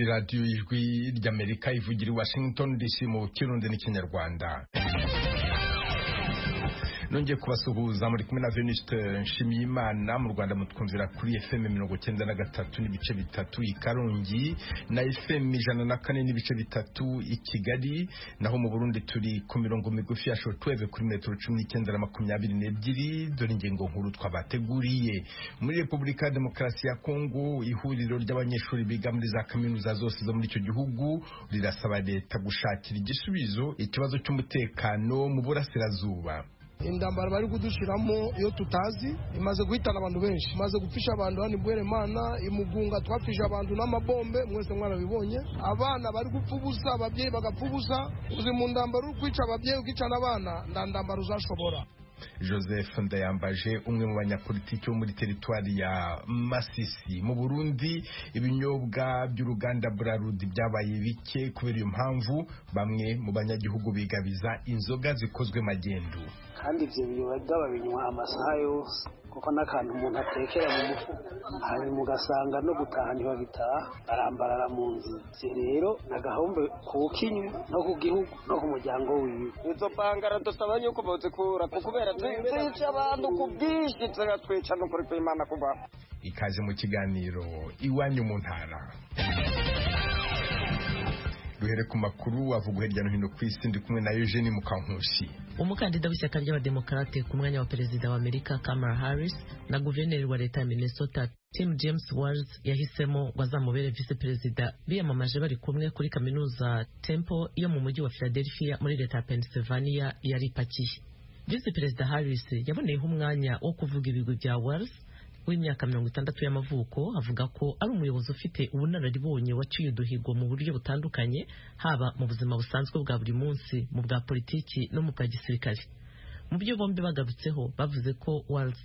radiyo y'ijwi ry'amerika ivugira i washington dc mu kirundi n'ikinyarwanda nongeye kubasuhuza muri kumwe na veniste nshimiyimana mu rwanda mutwumvira kuri fm mirongo cyenda na gatatu n'ibice bitatu i karongi na fm ijana na kane n'ibice bitatu i kigali naho mu burundi turi ku mirongo migufi ya shotweve kuri metero cumi n'icyenda na makumyabiri n'ebyiri dore ingingo nkuru twabateguriye muri repubulika ya demokarasi ya kongo ihuriro ry'abanyeshuri biga muri za kaminuza zose zo muri icyo gihugu rirasaba leta gushakira igisubizo ikibazo cy'umutekano mu burasirazuba indambara bari kudushyiramo iyo tutazi imaze guhitana abantu benshi imaze gupfisha abantu hano imbere imana imugunga twapfisha abantu n'amabombe mwese mwarabibonye abana bari gupfa ubusa ababyeyi bagapfa ubusa uzi mu ndambara uri kwica ababyeyi ukica n'abana nta ndambara uzashobora joseph ndayambaje umwe mu banyapolitiki bo muri teritwari ya masisi mu burundi ibinyobwa by'uruganda burarudi byabaye bike kubera iyo mpamvu bamwe mu banyagihugu bigabiza inzoga zikozwe magendu kandi ibyo biyoga babinywa amasaha yose kuko n'akantu umuntu atekera mu mufuka hanyuma ugasanga no gutaha ntibabitaha barambarara mu nzu ibyo rero agahombe ku kinywa no ku gihugu no ku muryango wiwe izo bangara dusaba yuko bazikura kubera twica abantu ku bwinshi tugatwica n'ukuri kw'imana kubaho ikaze mu kiganiro iwanyu mu ntara duhere ku makuru avugwa hirya no hino ku isi ndi kumwe na Eugene Mukankusi umukandida w'ishyaka ry'abademokarate ku mwanya wa perezida wa Amerika Kamala Harris na guverineri wa leta ya Minnesota Tim James Walz yahisemo bazamubere vice perezida biyamamaje bari kumwe kuri kaminuza Temple yo mu mujyi wa Philadelphia muri leta ya Pennsylvania yari ipakiye vice perezida Harris yaboneyeho umwanya wo kuvuga ibigwi bya Walz w'imyaka mirongo itandatu y'amavuko avuga ko ari umuyobozi ufite ubunararibonye waciye uduhigo mu buryo butandukanye haba mu buzima busanzwe bwa buri munsi mu bwa politiki no mu bwa gisirikare mu byo bombi bagarutseho bavuze ko Walz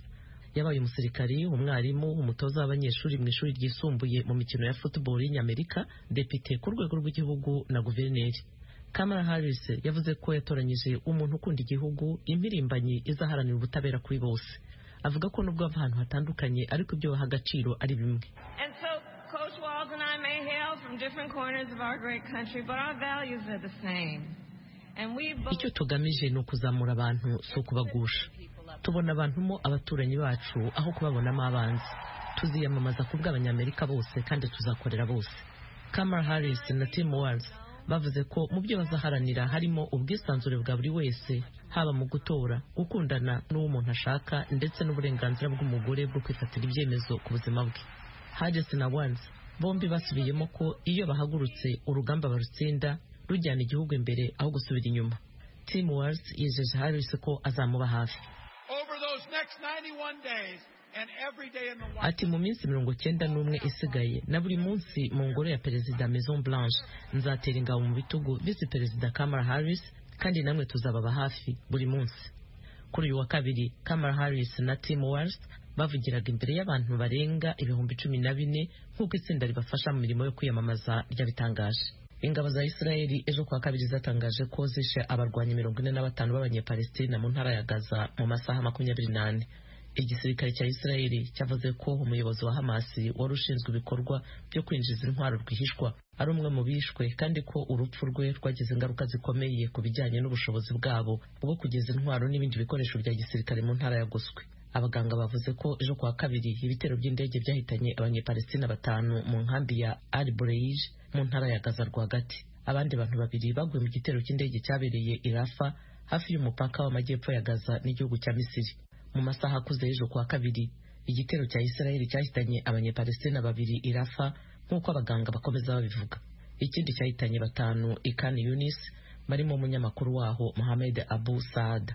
yabaye umusirikari umwarimu umutoza w'abanyeshuri mu ishuri ryisumbuye mu mikino ya football y'inyamerika depite ku rwego rw'igihugu na guverineri Kamala Harris yavuze ko yatoranyije umuntu ukunda igihugu impirimbanyi izaharanira ubutabera kuri bose avuga ko nubwo bava ahantu hatandukanye ariko ibyo baha agaciro ari bimwe icyo tugamije ni ukuzamura abantu si ukubagusha tubona abantu mo abaturanyi bacu aho kubabonamo abanzi tuziyamamaza ku bw'abanyamerika bose kandi tuzakorera bose Kamala Harris na Tim Walz bavuze ko mu byo bazaharanira harimo ubwisanzure bwa buri wese haba mu gutora gukundana n'uwo umuntu ashaka ndetse n'uburenganzira bw'umugore bwo kwifatira ibyemezo ku buzima bwe Harris na Walz bombi basubiyemo ko iyo bahagurutse urugamba barutsinda rujyana igihugu imbere aho gusubira inyuma Tim Walz yijeje Harris ko azamuba hafi Ati mu minsi mirongo cyenda n'umwe isigaye na buri munsi mu ngoro ya perezida Maison Blanche nzatera ingabo mu bitugu visi perezida Kamala Harris kandi namwe tuzababa hafi buri munsi kuri uyu wa kabiri Kamala Harris na Tim Walz bavugiraga imbere y'abantu barenga ibihumbi cumi na bine nk'uko itsinda ribafasha mu mirimo yo kwiyamamaza ryabitangaje ingabo za Israeli ejo kuwa kabiri zatangaje ko zishe abarwanyi mirongo ine na batanu b'abanyepalestina mu ntara ya Gaza mu masaha makumyabiri n'ane igisirikare cya Israeli cyavuze ko umuyobozi wa Hamas wari ushinzwe ibikorwa byo kwinjiza intwaro rwihishwa ari umwe mu bishwe kandi ko urupfu rwe rwagize ingaruka zikomeye ku bijyanye n'ubushobozi bwabo bwo kugeza intwaro n'ibindi bikoresho bya gisirikare mu ntara ya Guswe abaganga bavuze ko ejo kuwa kabiri ibitero by'indege byahitanye abanyepalestina batanu mu nkambi ya Al Bureij mu ntara ya Gaza rwagati abandi bantu babiri baguye mu gitero cy'indege cyabereye i Rafa hafi y'umupaka w'amajyepfo ya Gaza n'igihugu cya Misiri mu masaha akuze ejo kuwa kabiri igitero cya Israeli cyahitanye abanyepalestina babiri irafa nk'uko abaganga bakomeza babivuga ikindi cyahitanye batanu ikani Yunis barimo umunyamakuru waho Mohamed Abu Saad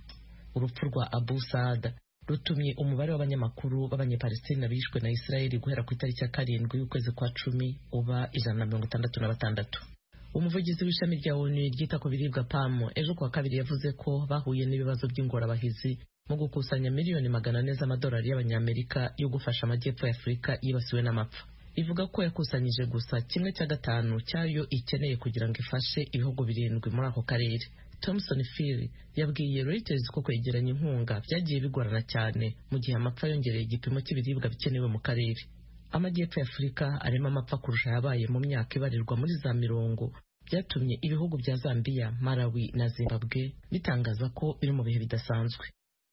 urupfu rwa Abu Saad rutumye umubare w'abanyamakuru b'abanyepalestina bishwe na Israeli guhera ku itariki ya karindwi y'ukwezi kwa cumi uba ijana na mirongo itandatu na batandatu umuvugizi w'ishami rya ONU ryita ku biribwa PAM ejo kuwa kabiri yavuze ko bahuye n'ibibazo by'ingorabahizi mu gukusanya miliyoni magana ane z'amadolari y'abanyamerika yo gufasha amajyepfo ya afurika yibasiwe n'amapfa ivuga ko yakusanyije gusa kimwe cya gatanu cyayo ikeneye kugira ngo ifashe ibihugu birindwi muri ako karere Thomson Phiri yabwiye Reuters ko kwegeranya inkunga byagiye bigorana cyane mu gihe amapfa yongereye igipimo cy'ibiribwa bikenewe mu karere amajyepfo y'afurika arimo amapfa kurusha yabaye mu myaka ibarirwa muri za mirongo byatumye ibihugu bya zambia malawi na zimbabwe bitangaza ko biri mu bihe bidasanzwe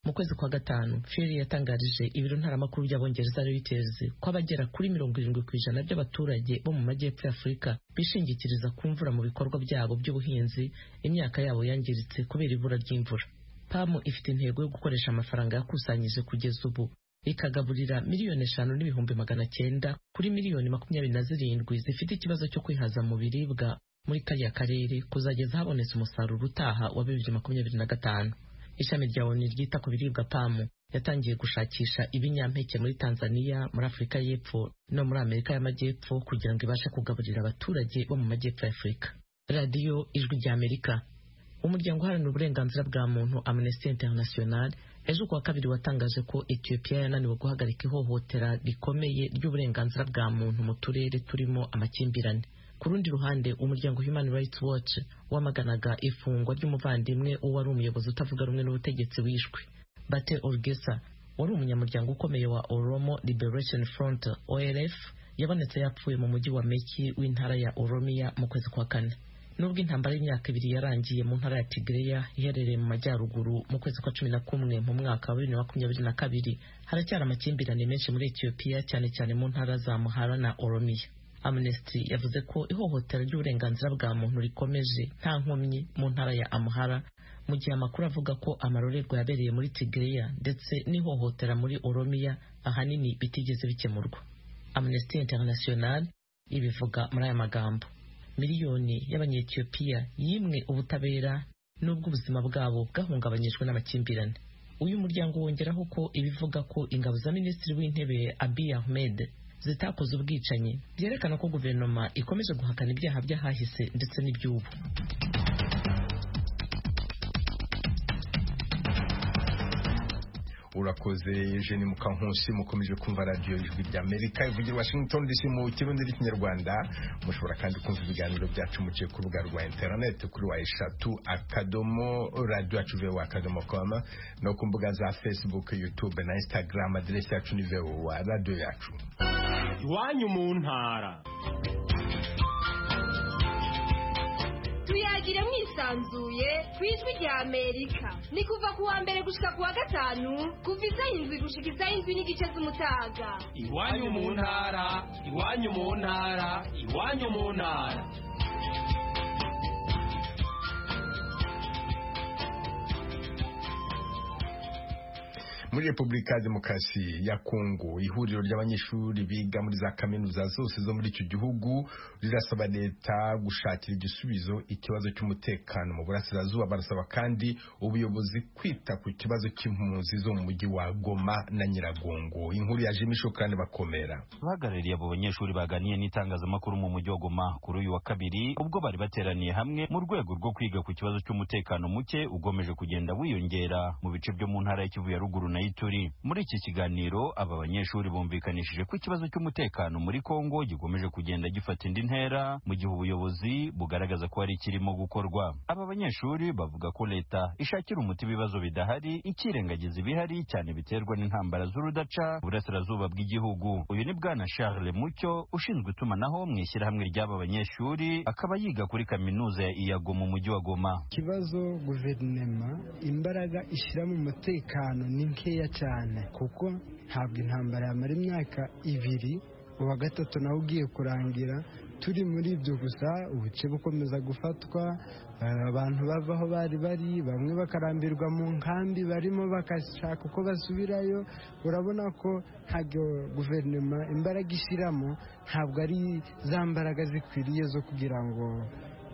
mu kwezi kwa gatanu feri yatangarije ibiro ntaramakuru by'abongereza reuters ko abagera kuri mirongo irindwi ku ijana by'abaturage bo mu majyepfo y'afurika bishingikiriza ku mvura mu bikorwa byabo by'ubuhinzi imyaka yabo yangiritse kubera ibura ry'imvura pamu ifite intego yo gukoresha amafaranga yakusanyije kugeza ubu ikagaburira miliyoni eshanu n'ibihumbi magana cyenda kuri miliyoni makumyabiri na zirindwi zifite ikibazo cyo kwihaza mu biribwa muri kariya karere kuzageza habonetse umusaruro utaha wa bibiri makumyabiri na gatanu ishami rya onu ryita ku biribwa pamu yatangiye gushakisha ibinyampeke muri tanzania muri afurika y'epfo no muri amerika y'amajyepfo kugira ngo ibashe kugaburira abaturage bo mu majyepfo ya afurika radiyo ijwi ry'amerika umuryango uharanira uburenganzira bwa muntu amnesty international ejo kuwa kabiri watangaje ko ethiopia yananiwe guhagarika ihohotera rikomeye ry'uburenganzira bwa muntu mu turere turimo amakimbirane ku rundi ruhande umuryango human rights watch wamaganaga ifungwa ry'umuvandimwe wari umuyobozi utavuga rumwe n'ubutegetsi wishwe bate orgesa wari umunyamuryango ukomeye wa oromo liberation front olf yabonetse yapfuye mu mujyi wa meki w'intara ya oromiya mu kwezi kwa kane nubwo intambara y'imyaka ibiri yarangiye mu ntara ya Tigreya iherereye mu majyaruguru mu kwezi kwa cumi na kumwe mu mwaka wa bibiri na makumyabiri na kabiri haracyari amakimbirane menshi muri Ethiopia cyane cyane mu ntara za Muhara na Oromiya Amnesty yavuze ko ihohotera ry'uburenganzira bwa muntu rikomeje nta nkomyi mu ntara ya Amhara mu gihe amakuru avuga ko amarorerwa yabereye muri Tigreya ndetse n'ihohotera muri Oromiya ahanini bitigeze bikemurwa Amnesty International ibivuga muri aya magambo miliyoni y'abanyetiyopiya yimwe ubutabera n'ubwo ubuzima bwabo bwahungabanyijwe n'amakimbirane uyu muryango wongeraho ko ibivuga ko ingabo za minisitiri w'intebe abiy ahmed zitakoze ubwicanyi byerekana ko guverinoma ikomeje guhakana ibyaha by'ahahise ndetse n'iby'ubu urakoze eugene mukankusi mukomeje kumva radiyo ijwi ry'amerika ivugira washington dc mu kirundi n'ikinyarwanda mushobora kandi kumva ibiganiro byacu muciye ku rubuga rwa interineti kuri wa eshatu akadomo radiyo yacu vewa akadomo komu no ku mbuga za facebook youtube na instagram aderesi yacu ni vewa radiyo yacu iwanyu mu ntara tuyagire mwisanzuye ku ijwi rya amerika ni kuva ku wa mbere gushika ku wa gatanu kuva isaha indwi gushika isaha indwi n'igice z'umutaga iwanyu mu ntara iwanyu mu ntara iwanyu mu ntara muri repubulika ya demokarasi ya kongo ihuriro ry'abanyeshuri biga muri za kaminuza zose zo muri icyo gihugu rirasaba leta gushakira igisubizo ikibazo cy'umutekano mu burasirazuba barasaba kandi ubuyobozi kwita ku kibazo cy'impunzi zo mu mujyi wa goma na nyiragongo inkuru ya jimi shokarani bakomera bahagarariye abo banyeshuri baganiye n'itangazamakuru mu mujyi wa goma kuri uyu wa kabiri ubwo bari bateraniye hamwe mu rwego rwo kwiga ku kibazo cy'umutekano muke ugomeje kugenda wiyongera mu bice byo mu ntara y'ikivu ya ruguru na ituri muri iki kiganiro aba banyeshuri bumvikanishije ko ikibazo cy'umutekano muri kongo gikomeje kugenda gifata indi ntera mu gihe ubuyobozi bugaragaza ko hari ikirimo gukorwa aba banyeshuri bavuga ko leta ishakira umuti ibibazo bidahari ikirengagiza ibihari cyane biterwa n'intambara z'urudaca burasirazuba bw'igihugu uyu ni bwana charles mucyo ushinzwe itumanaho mu ishyirahamwe ry'aba banyeshuri akaba yiga kuri kaminuza ya iyago mu mujyi wa goma ikibazo guverinema imbaraga ishyira mu mutekano ni nke nkeya cyane kuko ntabwo intambara yamara imyaka ibiri uwa gatatu nawe ugiye kurangira turi muri ibyo gusa ubuce bukomeza gufatwa abantu bava aho bari bari bamwe bakarambirwa mu nkambi barimo bagashaka uko basubirayo urabona ko ntabwo guverinoma imbaraga ishyiramo ntabwo ari za mbaraga zikwiriye zo kugira ngo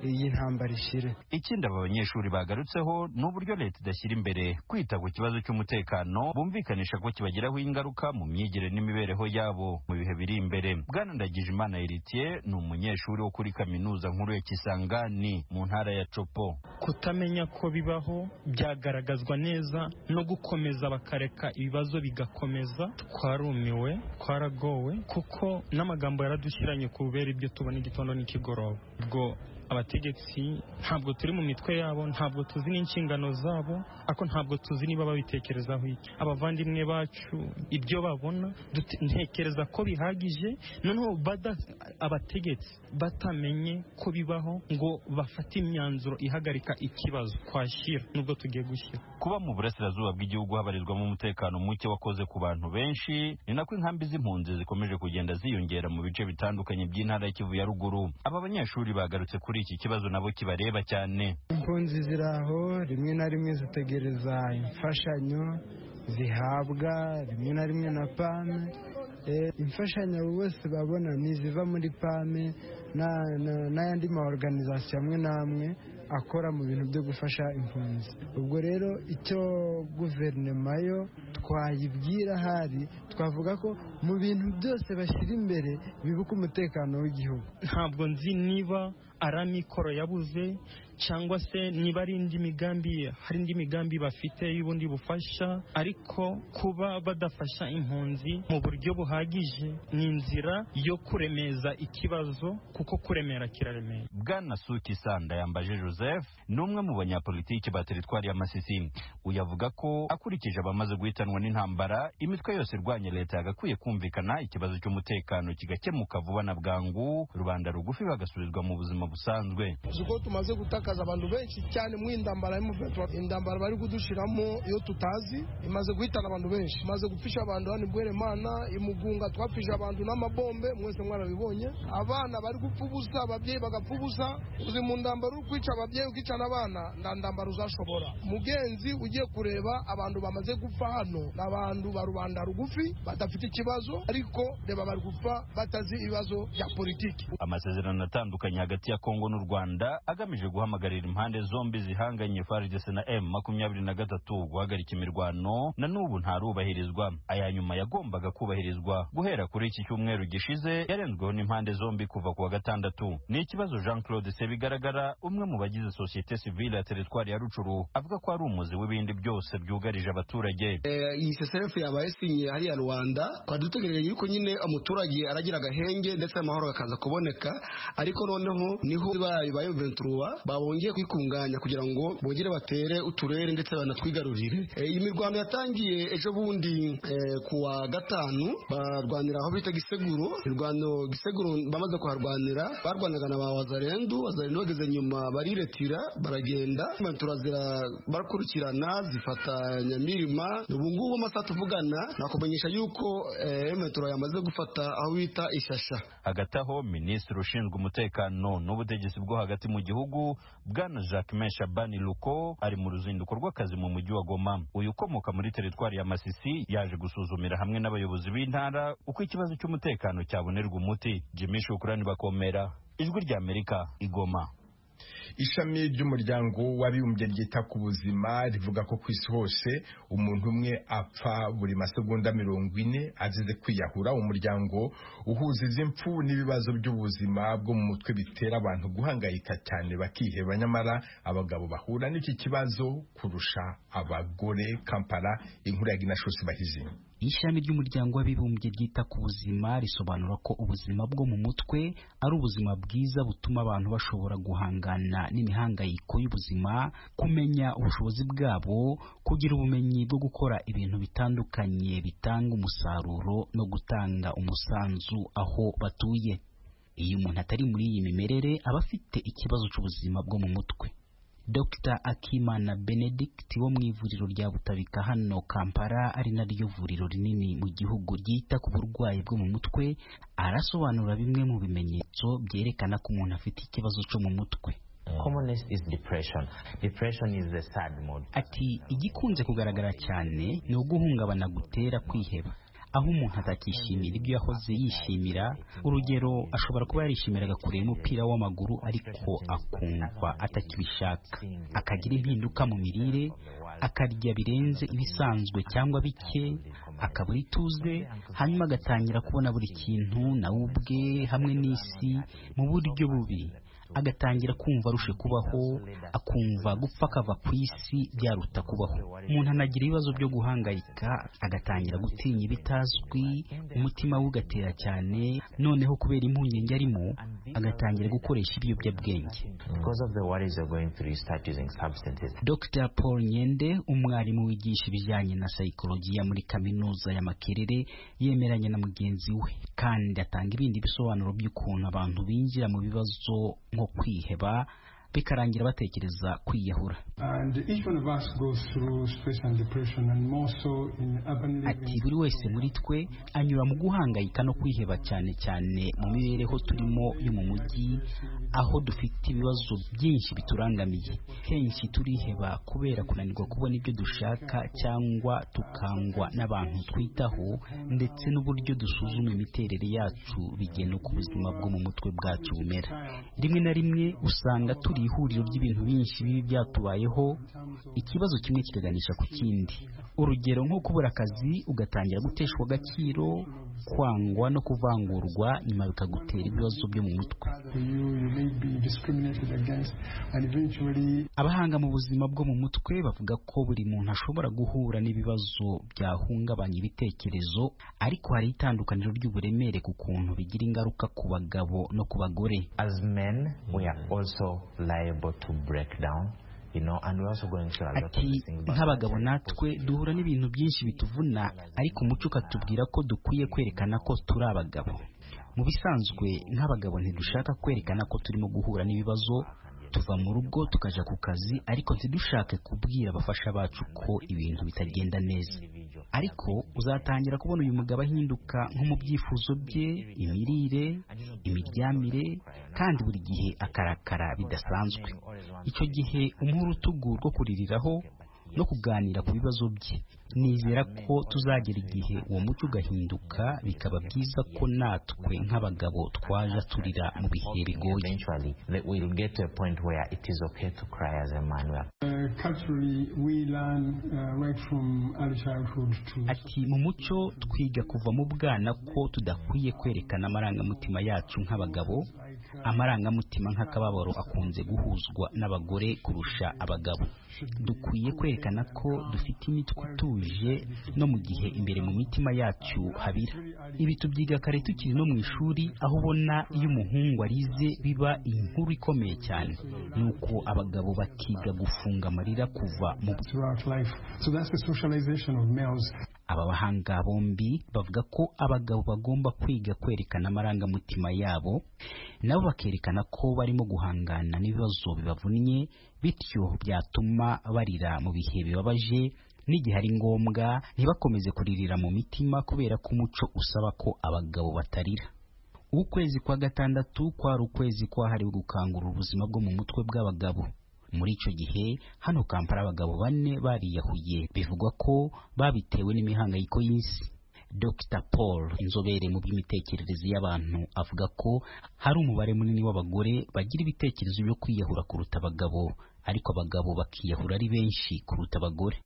iyi ntambara ishire ikindi aba banyeshuri bagarutseho ni uburyo leta idashyira imbere kwita ku kibazo cy'umutekano bumvikanisha ko kibagiraho ingaruka mu myigire n'imibereho yabo mu bihe biri imbere bwana ndagijimana eritiye ni umunyeshuri wo kuri kaminuza nkuru ya kisangani mu ntara ya copo kutamenya ko bibaho byagaragazwa neza no gukomeza bakareka ibibazo bigakomeza twarumiwe twaragowe kuko n'amagambo yaradushyiranye kubera ibyo tubona igitondo n'ikigoroba ubwo abategetsi ntabwo turi mu mitwe yabo ntabwo tuzi n'inshingano zabo ariko ntabwo tuzi niba babitekerezaho iki abavandimwe bacu ibyo babona dute- ntekereza ko bihagije noneho bada- abategetsi batamenye ko bibaho ngo bafate imyanzuro ihagarika ikibazo twashyira nubwo tugiye gushyira kuba mu burasirazuba bw'igihugu habarizwamo umutekano muke wakoze ku bantu benshi ni nako inkambi z'impunzi zikomeje kugenda ziyongera mu bice bitandukanye by'intara y'ikivu ya ruguru aba banyeshuri bagarutse kuri iki kibazo nabo kibareba cyane impunzi ziri aho rimwe na rimwe zitegereza imfashanyo zihabwa rimwe na rimwe na pame Eh, imfashanyo abo bose babona ni iziva muri pame na- na- n'ayandi ma organization amwe n'amwe akora mu bintu byo gufasha impunzi ubwo rero icyo guverinoma yo twayibwira ahari twavuga ko mu bintu byose bashyira imbere bibuka umutekano w'igihugu ntabwo nzi niba ari amikoro yabuze cyangwa se niba ari indi migambi hari indi migambi bafite y'ubundi bufasha ariko kuba badafasha impunzi mu buryo buhagije ni inzira yo kuremeza ikibazo kuko kuremera kiraremera bwana suki sanda yambaje joseph ni umwe mu banyapolitiki ba teritwari ya masisi uyu avuga ko akurikije abamaze guhitanwa n'intambara imitwe yose irwanya leta yagakwiye kumvikana ikibazo cy'umutekano kigakemuka vuba na bwangu rubanda rugufi bagasubizwa mu buzima busanzwe uko tumaze gutakaza abantu benshi cyane mu indambara y'umuvetwa indambara bari kudushiramo iyo tutazi imaze guhitana abantu benshi imaze gupfisha abantu hano imbwere mana imugunga twapfisha abantu n'amabombe mwese mwarabibonye abana bari gupfa ubusa ababyeyi bagapfa ubusa uzi mu ndambara uri kwica ababyeyi ukica n'abana nta ndambara uzashobora mugenzi ugiye kureba abantu bamaze gupfa hano ni abantu ba rubanda rugufi badafite ikibazo ariko reba bari gupfa batazi ibibazo bya politiki amasezerano atandukanye hagati ya kongo n'u rwanda agamije guhamagarira impande zombi zihanganye fardc na m makumyabiri na gatatu guhagarika imirwano na n'ubu ntarubahirizwa aya nyuma yagombaga kubahirizwa guhera kuri iki cyumweru gishize yarenzweho n'impande zombi kuva ku wa gatandatu ni ikibazo jean claude sebigaragara umwe mu bagize sosiyete sivile ya teritwari ya rucuru avuga ko ari umuzi w'ibindi byose byugarije abaturage Eh, iyi seserefu yabaye sinye hariya rwanda twari dutegereje yuko nyine umuturage aragira agahenge ndetse amahoro akaza kuboneka ariko noneho niho bayo ba venturuwa babongeye kwikunganya kugira ngo bongere batere uturere ndetse banatwigarurire Eh, iyi mirwano yatangiye ejo bundi eh, ku wa gatanu barwanira aho bita giseguro irwano giseguro bamaze kuharwanira barwanaga na ba wazarendu wazarendu bageze nyuma bariretira baragenda ventura zira barakurikirana zifata nyamirima ubu ngubu amasaha tuvugana nakumenyesha yuko eh, ventura yamaze gufata aho bita ishasha hagati aho minisitiri ushinzwe umutekano n'ubutegetsi bwo hagati mu gihugu bwana jacquemain shabani luko ari mu ruzinduko rw'akazi mu mujyi wa goma uyu ukomoka muri teritwari ya masisi yaje gusuzumira hamwe n'abayobozi b'intara uko ikibazo cy'umutekano cyabonerwa umuti jimmy shukurani bakomera ijwi ry'amerika igoma ishami ry'umuryango w'abibumbye ryita ku buzima rivuga ko ku isi hose umuntu umwe apfa buri masegonda mirongo ine azize kwiyahura umuryango uhuza izi mfu n'ibibazo by'ubuzima bwo mu mutwe bitera abantu guhangayika cyane bakiheba nyamara abagabo bahura n'iki kibazo kurusha abagore kampala inkuru ya ginashosi bahizinga ishami ry'umuryango w'abibumbye ryita ku buzima risobanura ko ubuzima bwo mu mutwe ari ubuzima bwiza butuma abantu bashobora guhangana n'imihangayiko y'ubuzima kumenya ubushobozi bwabo kugira ubumenyi bwo gukora ibintu bitandukanye bitanga umusaruro no gutanga umusanzu aho batuye iyo umuntu atari muri iyi mimerere aba afite ikibazo cy'ubuzima bwo mu mutwe Dr Akimana Benedict wo mu ivuriro rya Butabika hano Kampala ari naryo vuriro rinini mu gihugu ryita ku burwayi bwo mu mutwe arasobanura bimwe mu bimenyetso byerekana ko umuntu afite ikibazo cyo mu mutwe Commonest is depression. Depression is the sad mode. ati igikunze kugaragara cyane ni uguhungabana gutera kwiheba aho umuntu atakishimira ibyo yahoze yishimira urugero ashobora kuba yarishimiraga kureba umupira w'amaguru ariko akumva atakibishaka akagira impinduka mu mirire akarya birenze ibisanzwe cyangwa bike akabura ituze hanyuma agatangira kubona buri kintu nawe ubwe hamwe n'isi mu buryo bubi agatangira kumva arushe kubaho akumva gupfa akava ku isi byaruta kubaho umuntu anagira ibibazo byo guhangayika agatangira gutinya ibitazwi umutima we ugatera cyane noneho kubera impungenge arimo agatangira gukoresha ibiyobyabwenge dr paul nyende umwarimu wigisha ibijyanye na sayikolojiya muri kaminuza ya makerere yemeranya na mugenzi we kandi atanga ibindi bisobanuro by'ukuntu abantu binjira mu bibazo nko kwiheba bikarangira batekereza kwiyahura ati buri wese muri twe anyura mu guhangayika no kwiheba cyane cyane mu mibereho turimo yo mu mujyi aho dufite ibibazo byinshi biturangamiye kenshi turiheba kubera kunanirwa kubona ibyo dushaka cyangwa tukangwa n'abantu twitaho ndetse n'uburyo dusuzuma imiterere yacu bigena uko ubuzima bwo mu mutwe bwacu bumera rimwe na rimwe usanga turi ihuriro ry'ibintu byinshi bibi byatubayeho ikibazo kimwe kikaganisha ku kindi urugero nko kubura akazi ugatangira guteshwa agaciro kwangwa no kuvangurwa nyuma bikagutera ibibazo byo mu mutwe abahanga mu buzima bwo mu mutwe bavuga ko buri muntu ashobora guhura n'ibibazo byahungabanya ibitekerezo ariko hari itandukaniro ry'uburemere ku kuntu bigira ingaruka ku bagabo no ku bagore liable to break down ati nk'abagabo natwe duhura n'ibintu byinshi bituvuna ariko umuco ukatubwira ko dukwiye kwerekana ko turi abagabo mu bisanzwe nk'abagabo ntidushaka kwerekana ko turimo guhura n'ibibazo tuva mu rugo tukajya ku kazi ariko ntidushake kubwira abafasha bacu ko ibintu bitagenda neza ariko uzatangira kubona uyu mugabo ahinduka nko mu byifuzo bye imirire imiryamire kandi buri gihe akarakara bidasanzwe icyo gihe umuha urutugu rwo kuririraho no kuganira ku bibazo bye nizera ko tuzagera igihe uwo muco ugahinduka bikaba byiza ko natwe nk'abagabo twaje turira mu bihe bigoye ati mu muco twiga kuva mu bwana ko tudakwiye kwerekana amarangamutima yacu nk'abagabo amarangamutima nk'akababaro akunze guhuzwa n'abagore kurusha abagabo dukwiye kwerekana ko dufite imitwe ituje no mu gihe imbere mu mitima yacu habira ibi tubyiga kare tukiri no mu ishuri aho ubona iyo umuhungu arize biba inkuru ikomeye cyane ni uko abagabo bakiga gufunga amarira kuva mu aba bahanga bombi bavuga ko abagabo bagomba kwiga kwerekana amarangamutima yabo nabo bakerekana ko barimo guhangana n'ibibazo bibavunnye bityo byatuma barira mu bihe bibabaje n'igihe ari ngombwa ntibakomeze kuririra mu mitima kubera ko umuco usaba ko abagabo batarira ukwezi kwa gatandatu kwari ukwezi kwahariwe gukangura ubuzima bwo mu mutwe bw'abagabo muri icyo gihe hano kampara abagabo bane bariyahuye bivugwa ko babitewe n'imihangayiko y'isi dr paul inzobere mu by'imitekerereze y'abantu avuga ko hari umubare munini w'abagore bagira ibitekerezo byo kwiyahura kuruta abagabo ariko abagabo bakiyahura ari benshi kuruta abagore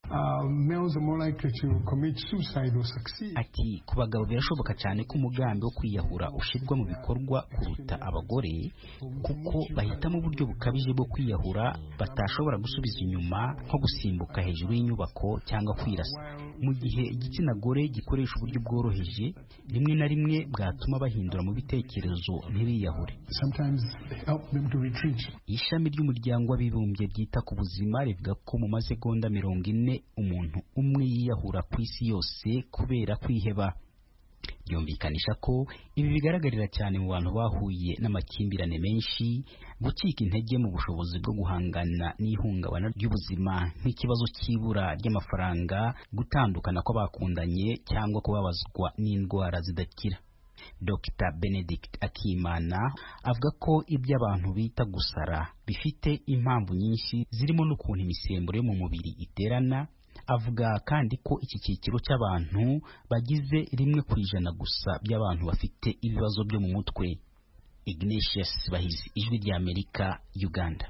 ati ku bagabo birashoboka cyane ko umugambi wo kwiyahura ushyirwa mu bikorwa kuruta abagore kuko bahitamo uburyo bukabije bwo kwiyahura batashobora gusubiza inyuma nko gusimbuka hejuru y'inyubako cyangwa kwirasa mu gihe igitsina gore gikoresha uburyo bworoheje rimwe na rimwe bwatuma bahindura mu bitekerezo ntibiyahure ishami ry'umuryango w'abibumbye ryita ku buzima rivuga ko mu masegonda mirongo ine umuntu umwe yiyahura ku isi yose kubera kwiheba byumvikanisha ko ibi bigaragarira cyane mu bantu bahuye n'amakimbirane menshi gucika intege mu bushobozi bwo guhangana n'ihungabana ry'ubuzima nk'ikibazo cy'ibura ry'amafaranga gutandukana kw'abakundanye cyangwa kubabazwa n'indwara zidakira Dr Benedict Akimana avuga ko ibyo abantu bita gusara bifite impamvu nyinshi zirimo n'ukuntu imisemburo yo mu mubiri iterana avuga kandi ko iki cyiciro cy'abantu bagize rimwe ku ijana gusa by'abantu bafite ibibazo byo mu mutwe Ignatius Bahizi ijwi ry'Amerika Uganda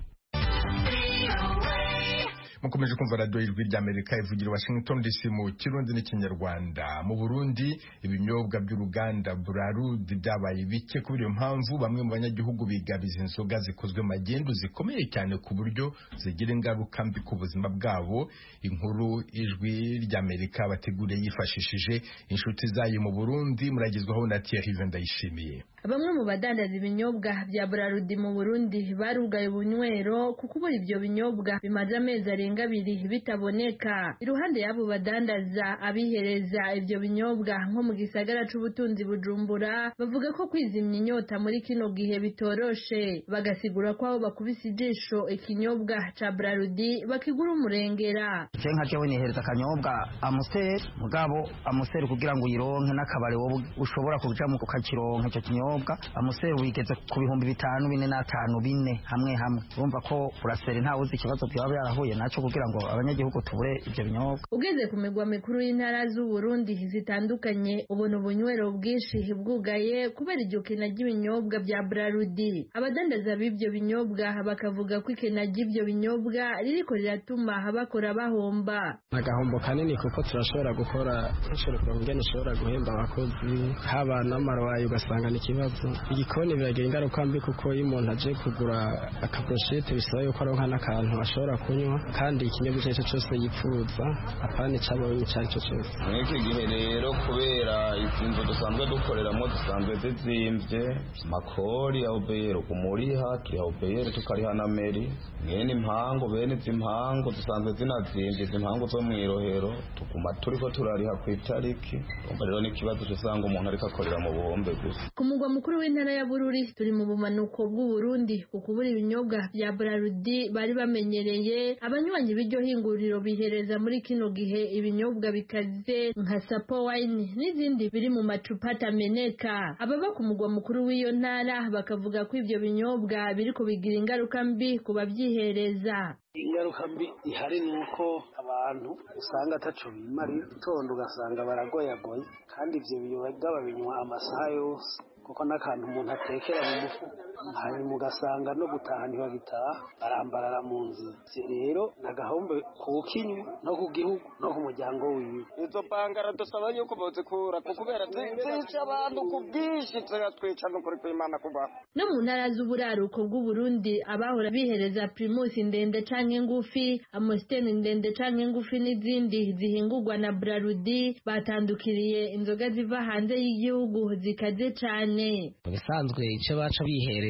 mukomeje kumva radiyo y'ijwi ry'amerika ivugira washington dc mu kirundi n'ikinyarwanda mu burundi ibinyobwa by'uruganda burarudi byabaye bike kubera iyo mpamvu bamwe mu banyagihugu bigabiza inzoga zikozwe magendu zikomeye cyane ku buryo zigira ingaruka mbi ku buzima bwabo inkuru ijwi ry'amerika bateguriye yifashishije inshuti zayo mu burundi muragezwaho na tiyahive ndayishimiye bamwe mu badandaza ibinyobwa bya burarudi mu burundi barugaye ubunywero kuko ubura ibyo binyobwa bimaze amezi arenga abiri bitaboneka iruhande y'abo badandaza abihereza ibyo binyobwa nko mu gisagara c'ubutunzi bujumbura bavuga ko kwizimya inyota muri kino gihe bitoroshe bagasigura ko abo bakubise ijisho ikinyobwa ca burarudi bakigura umurengera je nka jewe nihereza akanyobwa amuseri mugabo amuseri kugira ngo uyironke n'akabare wowe ushobora kujamo ukakironka ico kinyobwa amuseri wigeze ku bihumbi bitanu bine n'atanu bine hamwe hamwe urumva ko buraseri ntawe uzi ikibazo byaba byarahuye nacyo kugira ngo abanyagihugu tubure ibyo binyobwa ugeze ku migwa mikuru y'intara z'u Burundi zitandukanye ubona ubunywero bwinshi bwugaye kubera iryo kena ry'ibinyobwa bya Brarudi abadandaza b'ibyo binyobwa bakavuga ko ikena ry'ibyo binyobwa ririko riratuma bakora bahomba agahombo kanini kuko turashobora gukora nshobora ngene ushobora guhemba abakozi haba n'amarwayi ugasanga ni ikibazo igikoni biragira ingaruka mbi kuko iyo umuntu aje kugura akaburushete bisaba yuko aronka n'akantu ashobora kunywa kandi ikinyobwa icyo ari cyo cyose yifuza apana icyabonye icyo ari cyo cyose muri iki gihe rero kubera izi nzu dusanzwe dukoreramo dusanzwe zizimvye makori ya obeyero kumuriha turiha obeyero tukariha na meri mwene impangu bene izi mpangu dusanzwe zinazimvye izi mpangu zo mwirohero tuguma turiko turariha ku itariki umva rero n'ikibazo cy'usanga umuntu ariko akorera mu buhombe gusa ku mugwa mukuru w'intara ya bururi turi mu bumanuko bw'u Burundi ku kubura ibinyobwa bya Brarudi bari bamenyereye abanywanyi b'iryo hinguriro bihereza muri kino gihe ibinyobwa bikaze nka sapo wine n'izindi biri mu macupa atameneka ababa ku mugwa mukuru w'iyo ntara bakavuga ko ibyo binyobwa biri kubigira ingaruka mbi ku babyihereza ingaruka mbi ihari ni uko abantu usanga ataco bimara igitondo ugasanga baragoyagoye kandi ivyo biyoga babinywa amasaha yose kuko n'akantu umuntu atekera mu mufuka hanyuma ugasanga no gutaha ntibabitaha barambarara mu nzu rero ni agahombe ku bukinywa no ku gihugu no ku muryango wiwe izo bangara dusaba yuko bazikura kuko kubera zica abantu ku bwinshi zigatwica no kuri kw'imana kubaho no mu ntara z'uburaruko bw'uburundi abahora bihereza primusi ndende canke ngufi amusiteni ndende canke ngufi n'izindi zihingurwa na brarudi batandukiriye inzoga ziva hanze y'igihugu zikaze cane mu bisanzwe icyo baca bihereza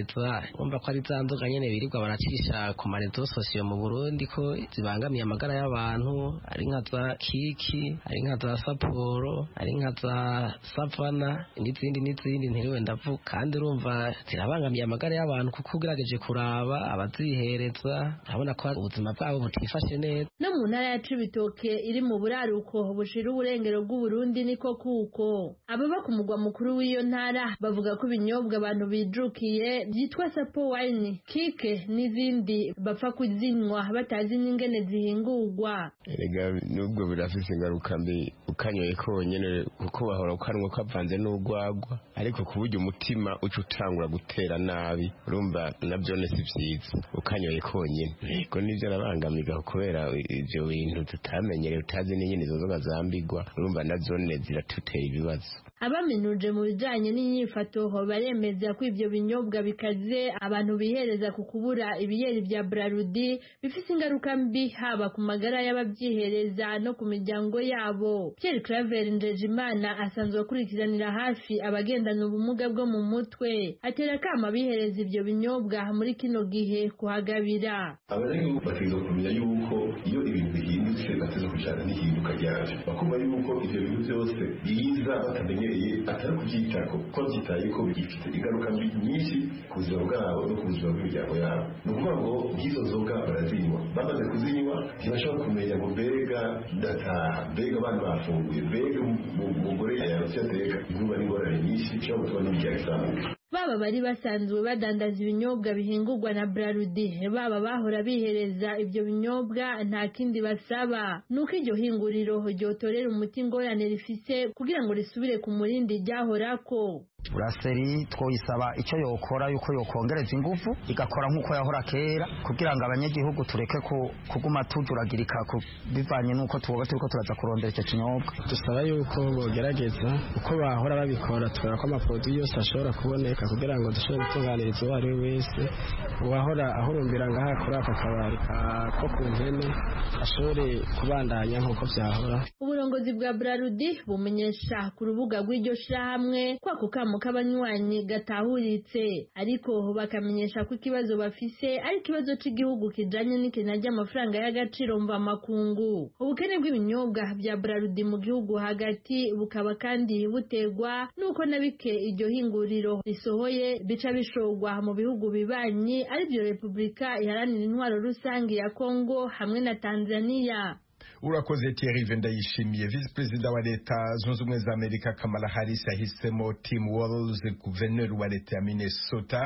bumva ko ari za nzoga nyine birirwa baracisha ku marezo sosiyo mu burundi ko zibangamiye amagara y'abantu ari nka za kiki ari nka za saporo ari nka za savana n'izindi n'izindi ntiriwe ndavuga kandi urumva zirabangamiye amagara y'abantu kuko ugerageje kuraba abazihereza urabona ko ubuzima bwabo butifashe neza no mu ntara ya cibitoke iri mu buraruko bushira uburengero bw'uburundi niko kuko ababa ku mugwa mukuru w'iyo ntara bavuga bavuga ko ibinyobwa abantu bijukiye byitwa sapo wine kike n'izindi bapfa kuzinywa batazi n'ingene zihingurwa erega n'ubwo birafise ingaruka mbi ukanyoye konyene kuko bahora ukanwa kavanze n'urwagwa ariko ku buryo umutima uca utangura gutera nabi urumva nabyo si vyiza ukanyoye konyene yego nivyo arabangamiga kubera ivyo bintu tutamenyereye utazi n'inyene izo nzoga zambigwa urumva navyo ziratutera ibibazo abaminuje mu bijanye n'inyifato baremeza ko ivyo binyobwa bikaze abantu bihereza ku kubura ibiyeri vya Brarudi bifise ingaruka mbi haba ku magara y'abavyihereza no ku miryango yabo Pierre Claver Ndejimana asanzwe akurikiranira hafi abagendana ubumuga bwo mu mutwe atera kama bihereza ivyo binyobwa muri kino gihe kuhagabira abanyagihugu bategerezwa kumenya yuko iyo ibintu bihindutse bategerezwa kujana n'ihinduka ryavyo bakumva yuko ivyo bintu vyose biza batamenye bihereye atari kubyitako ko byitaye ko bigifite ingaruka mbi nyinshi ku buzima bwabo no ku buzima bw'imiryango yabo ni ukuvuga ngo nk'izo nzoga barazinywa bamaze kuzinywa ntibashobora kumenya ngo mbega ndataha mbega abana bafunguye mbega umugore yarutse ateka inkuba n'ingorane nyinshi ishobora gutuma n'imiryango izamuka baba bari basanzwe badandaza ibinyobwa bihingurwa na Brarudi baba bahora bihereza ibyo binyobwa nta kindi basaba nuko iryo hinguriro ryotorera umuti ingorane rifise kugira ngo risubire ku murindi ryahorako buraseri twoyisaba icyo yokora yuko yokongereza ingufu igakora nk'uko yahora kera kugira ngo abanyagihugu tureke ku- kuguma tujuragirika ku- bivanye n'uko tuba turiko turaza kurondera icyo kinyobwa dusaba yuko bogerageza uko bahora babikora tukaba ko amaproduwi yose ashobora kuboneka kugira ngo dushobore gutunganiriza uwo ari we wese uwahora ahurumbira ngaha kuri aka kabari ka- ko ku mpene ashobore kubandanya nk'uko byahora uburongozi bwa burarudi bumenyesha ku rubuga rw'iryo shyirahamwe ko ako kamo k'abanywanyi gatahuritse ariko bakamenyesha ko ikibazo bafise ari ikibazo cy'igihugu kijanye n'ikena ry'amafaranga y'agaciro mvamakungu ubukene bw'ibinyobwa bya burarudi mu gihugu hagati bukaba kandi butegwa n'uko na bike iryo hinguriro risohoye bica bishorwa mu bihugu bibanyi aribyo repubulika iharanira intwaro rusange ya kongo hamwe na tanzania urakoze Thierry Vendayishimiye visi perezida wa leta zunze ubumwe za Amerika Kamala Harris yahisemo Tim Walz guverineri wa leta ya Minnesota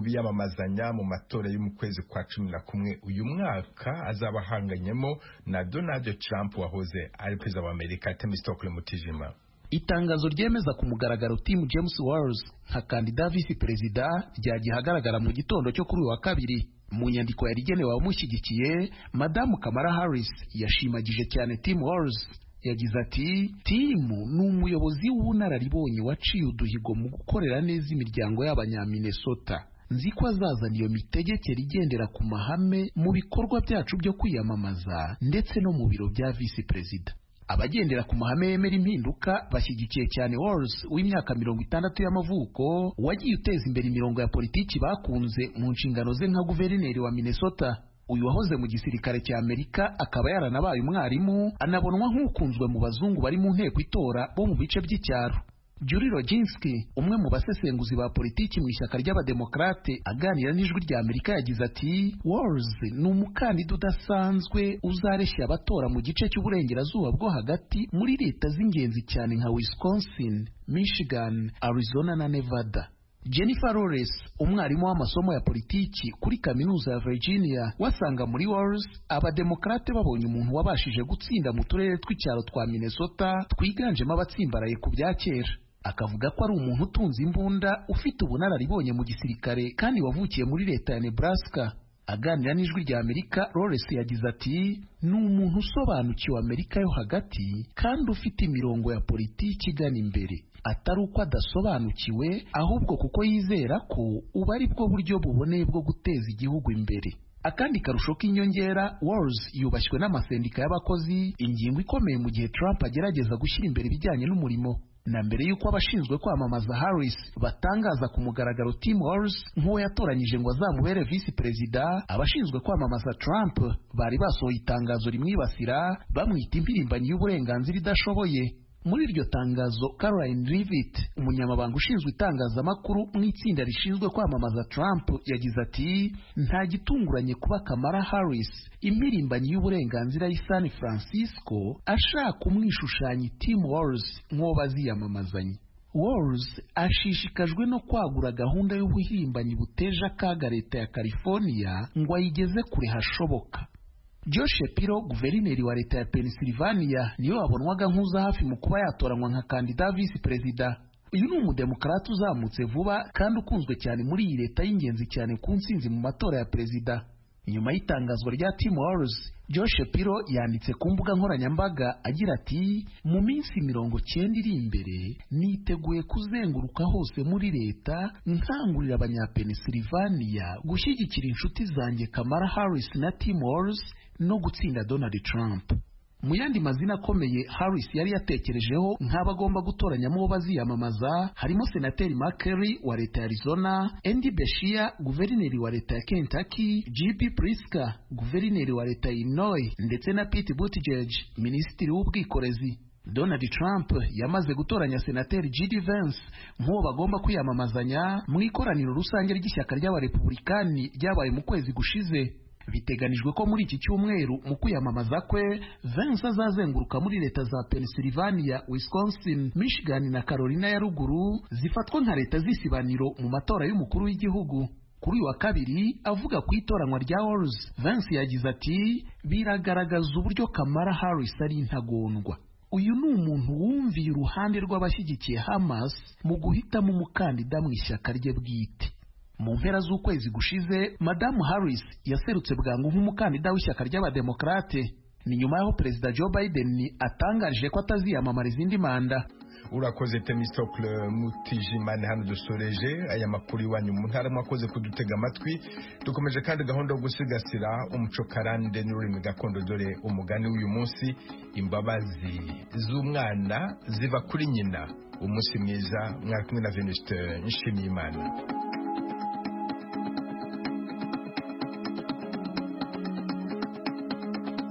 nk'ubiyamamazanya mu matora yo mu kwezi kwa cumi na kumwe uyu mwaka azaba ahanganyemo na Donald Trump wahoze ari perezida wa Amerika Temistokle Mutijima itangazo ryemeza ku mugaragaro timu james wales nka kandida visi perezida ryagiye ahagaragara mu gitondo cyo kuri uyu wa kabiri mu nyandiko yari igenewe abamushyigikiye madamu kamara harris yashimagije cyane timu wales yagize ati timu ni umuyobozi w'ubunararibonye waciye uduhigo mu gukorera neza imiryango y'abanyaminesota nzi ko azazana iyo mitegekere igendera ku mahame mu bikorwa byacu byo kwiyamamaza ndetse no mu biro bya visi perezida abagendera ku mahame yemera impinduka bashyigikiye cyane Walls w'imyaka mirongo itandatu y'amavuko wagiye uteza imbere imirongo ya politiki bakunze mu nshingano ze nka guverineri wa Minnesota uyu wahoze mu gisirikare cya Amerika akaba yaranabaye umwarimu anabonwa nk'ukunzwe mu bazungu bari mu nteko itora bo mu bice by'icyaro Julie Roginski umwe mu basesenguzi ba politiki mu ishyaka ry'abademokarate aganira n'ijwi rya Amerika yagize ati Walls ni umukandida udasanzwe uzareshya abatora mu gice cy'uburengerazuba bwo hagati muri leta z'ingenzi cyane nka Wisconsin, Michigan, Arizona na Nevada Jennifer Lawrence umwarimu w'amasomo ya politiki kuri kaminuza ya Virginia wasanga muri Walls abademokarate babonye umuntu wabashije gutsinda mu turere tw'icyaro twa Minnesota twiganjemo abatsimbaraye ku bya kera akavuga ko ari umuntu utunze imbunda ufite ubunararibonye mu gisirikare kandi wavukiye muri leta ya Nebraska aganira n'ijwi rya Amerika Lawrence yagize ati ni umuntu usobanukiwe Amerika yo hagati kandi ufite imirongo ya politiki igana imbere atari uko adasobanukiwe ahubwo kuko yizera ko ubu ari bwo buryo buboneye bwo guteza igihugu imbere akandi karusho k'inyongera Walls yubashywe n'amasendika y'abakozi ingingo ikomeye mu gihe Trump agerageza gushyira imbere ibijyanye n'umurimo na mbere y'uko abashinzwe kwamamaza Harris batangaza ku mugaragaro Tim Walz nk'uwo yatoranyije ngo azamubere visi perezida abashinzwe kwamamaza Trump bari basohoye itangazo rimwibasira bamwita impirimbanyi y'uburenganzira idashoboye muri iryo tangazo Caroline Leavitt umunyamabanga ushinzwe itangazamakuru mu itsinda rishinzwe kwamamaza Trump yagize ati nta gitunguranye kuba Kamala Harris impirimbanyi y'uburenganzira y'i San Francisco ashaka umwishushanya Tim Walz nk'uwo baziyamamazanye Walz ashishikajwe no kwagura gahunda y'ubuhirimbanyi buteje akaga leta ya California ngo ayigeze kure hashoboka Joe Shapiro guverineri wa leta ya Pennsylvania niwe wabonwaga nk'uza hafi mu kuba yatoranywa nka kandida visi perezida uyu ni umudemokarate uzamutse vuba kandi ukunzwe cyane muri iyi leta y'ingenzi cyane ku nsinzi mu matora ya perezida nyuma y'itangazwa rya Tim Walz Joe Shapiro yanditse ku mbuga nkoranyambaga agira ati mu minsi mirongo cyenda iri imbere niteguye kuzenguruka hose muri leta nkangurira abanyapennsylvania gushyigikira inshuti zanjye Kamala Harris na Tim Walz no gutsinda Donald Trump mu yandi mazina akomeye Harris yari yatekerejeho nk'abagomba gutoranyamo uwo baziyamamaza harimo senateri Mark Kelly wa leta ya Arizona, Andy Beshear guverineri wa leta ya Kentucky, J.B. Pritzker guverineri wa leta ya Illinois ndetse na Pete Buttigieg minisitiri w'ubwikorezi Donald Trump yamaze gutoranya senateri J.D. Vance nk'uwo bagomba kwiyamamazanya mu ikoraniro rusange ry'ishyaka ry'abarepublikani ryabaye mu kwezi gushize biteganijwe ko muri iki cyumweru mu kwiyamamaza kwe Vance azazenguruka muri leta za Pennsylvania, Wisconsin, Michigan na Carolina ya ruguru zifatwa nka leta z'isibaniro mu matora y'umukuru w'igihugu kuri uyu wa kabiri avuga ku itoranywa rya Walz Vance yagize ati biragaragaza uburyo Kamala Harris ari intagondwa uyu ni umuntu wumviye uruhande rw'abashyigikiye hamas mu guhitamo umukandida mu ishyaka rye bwite mu mpera z'ukwezi gushize madamu harris yaserutse bwangu nk'umukandida w'ishyaka ry'abademokarate ni nyuma y'aho perezida joe biden atangaje ko ataziyamamara izindi manda urakoze temistokle mutijimane hano dusoreje aya makuru iwanyu mu ntara mwakoze kudutega amatwi dukomeje kandi gahunda yo gusigasira umuco karande n'ururimi gakondo dore umugani w'uyu munsi imbabazi z'umwana ziva kuri nyina umunsi mwiza mwari kumwe na veniste nshimiyimana